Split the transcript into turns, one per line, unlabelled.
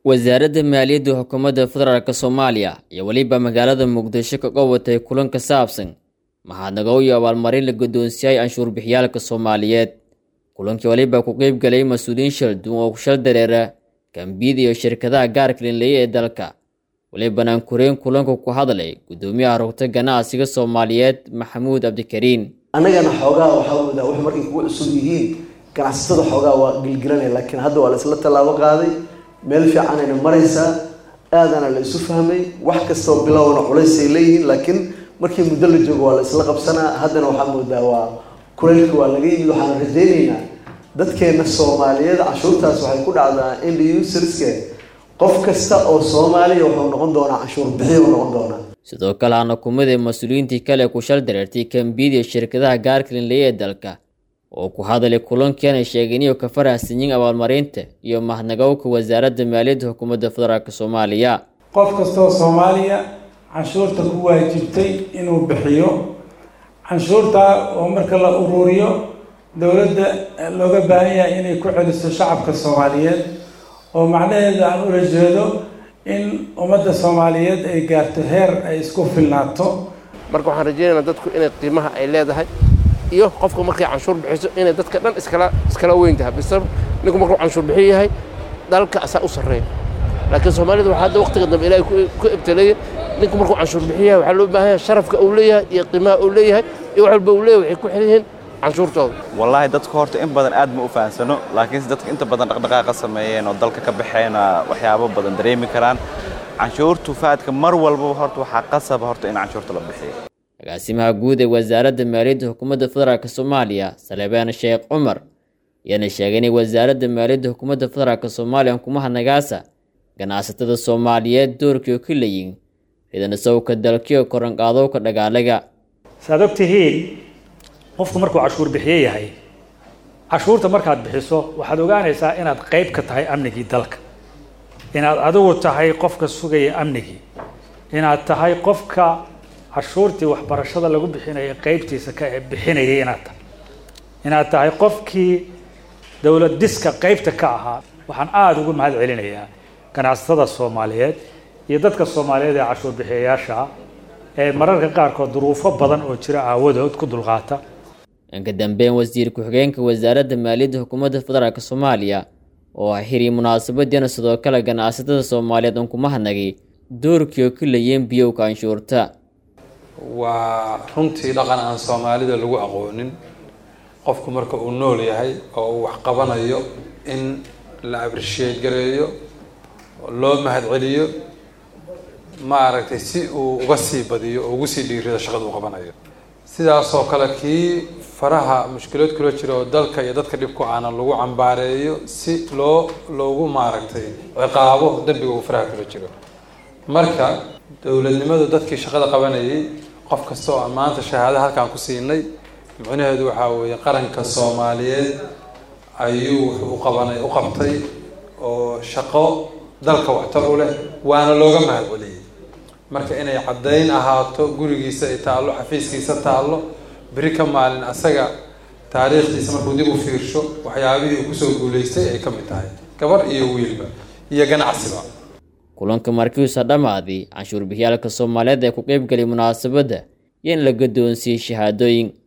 wasaaradda maaliyadda xukuumadda federaalk soomaaliya iyo weliba magaalada muqdisho ka qabatay kulan ka saabsan mahadnaqow iyo abaalmarin la guddoonsiiyay canshuur-bixiyaalka soomaaliyeed kulankii weliba ku qeyb galay mas-uuliyiin shal duwan oo kushal dareera kambiyada iyo shirkadaha gaarka linleeya ee dalka welibana kureen kulanka ku hadlay guddoomiyaha rugta ganacsiga soomaaliyeed maxamuud cabdikariin
annagana xoogaa waxaa moodaa wax markay kugu cusub yihiin ganacsatada xoogaa waa gilgilanaya laakiin hadda waa la isla tallaabo qaaday meel fiicanayna maraysaa aadana la isu fahmay wax kastoo bilowna culaysay leeyihiin laakiin markii muddo la joogo waa la isla qabsanaa haddana waxaa moodaa waa kulaylka waa laga yimid waxaan rajaynaynaa dadkeena soomaaliyeed canshuurtaas waxay ku dhacdaa ind userske qof kasta oo soomaaliya wuxuu noqon doonaa canshuur bixiy u noqon doonaa
sidoo kale hana kumida mas-uuliyiintii kale ku shal dareertay kambiyada iyo shirkadaha gaarka linleeya ee dalka oo ku hadalay kulankeena sheegeen inuu ka farahsanyiin abaalmarinta iyo mahadnaqowka wasaaradda maaliyadda xukuumadda federaalk soomaaliya
qof kastoo soomaaliya canshuurta ku waajibtay inuu bixiyo canshuurtaa oo marka la uruuriyo dowladda looga baahan yahay inay ku celiso shacabka soomaaliyeed oo macnaheeda aan ula jeedo in ummadda soomaaliyeed ay gaarto heer ay isku filnaato
marka waxaan rajaynaynaa dadku inay qiimaha ay leedahay iyo qofka markay canshuur bixiso inay dadka dhan iskala iskala weyn tahay bise ninku markuu canshuur bixiyo yahay dalka asaa u sarreeya laakiin soomaalida waxaa hadda waqtiga dambe ilaahay ku ibtaleeyay ninku markuu canshuur bixiyo yahay waxaa loo baahan yahay sharafka uu leeyahay iyo qiimaha uu leeyahay iyo wax walba uu leeyahay waxay ku xil yihiin canshuurtooda
wallaahi dadku horta in badan aad ma u fahamsano laakiinse dadka inta badan dhaqdhaqaaqa sameeyeen oo dalka ka baxeen waxyaabo badan dareemi karaan canshuurtu faadka mar walbaba horta waxaa qasaba horta in canshuurta la bixiyo
agaasimaha guud ee wasaaradda maaliyadda xukuumadda federaalk soomaaliya salebaan sheekh cumar ayaana sheegay inay wasaaradda maaliyadda xukuumadda federaalk soomaaliya kumahadnagaasa ganacsatada soomaaliyeed doorkii oo ka leeyiin ridanasowka dalkiyo koranqaadowka dhagaalaga
saaad og tihiin qofku markuu cashuur bixiye yahay cashuurta markaad bixiso waxaad ogaanaysaa inaad qayb ka tahay amnigii dalka inaad adigu tahay qofka sugaya amnigii inaad tahay qofka cashuurtii waxbarashada lagu bixinaya qeybtiisa ka bixinayay inaad tahay inaad tahay qofkii dowlad diska qeybta ka ahaa waxaan aada ugu mahad celinayaa ganacsatada soomaaliyeed iyo dadka soomaaliyeed ee cashuur bixiyayaasha ee mararka qaarkood duruufo badan oo jira aawadood ku dulqaata
inka dambeyn wasiir ku-xigeenka wasaaradda maaliyadda xukuumadda federaalk soomaaliya oo xiriy munaasabadiina sidoo kale ganacsatada soomaaliyeed un kuma hadnagay doorkii oo ka leeyeen biyowka canshuurta
waa runtii dhaqan aan soomaalida lagu aqoonin qofku marka uu nool yahay oo uu wax qabanayo in la abrisheed gareeyo loo mahad celiyo maaragtay si uu uga sii badiyo oo ugu sii dhiirido shaqada uu qabanayo sidaasoo kale kii faraha mushkilood kula jira oo dalka iyo dadka dhibku aanan lagu cambaareeyo si loo loogu maaragtay ciqaabo dembiga uu faraha kula jiro marka dowladnimadu dadkii shaqada qabanayay qof kasta oo maanta shahaada halkaan ku siinay micnaheedu waxaa weeye qaranka soomaaliyeed ayuu wuxuu uqabanay u qabtay oo shaqo dalka waxtar u leh waana looga mahad celiyey marka inay caddayn ahaato gurigiisa ay taallo xafiiskiisa taallo beri ka maalin asaga taariikhdiisa markuu dib u fiirsho waxyaabihii uu kusoo guulaystay ay ka mid tahay gabar iyo wiilba iyo ganacsiba
kulanka markiisa dhammaaday canshuur bixiyaalka soomaaliyeed ee ku qeyb galay munaasabadda iyo in la guddoonsiiyey shahaadooyin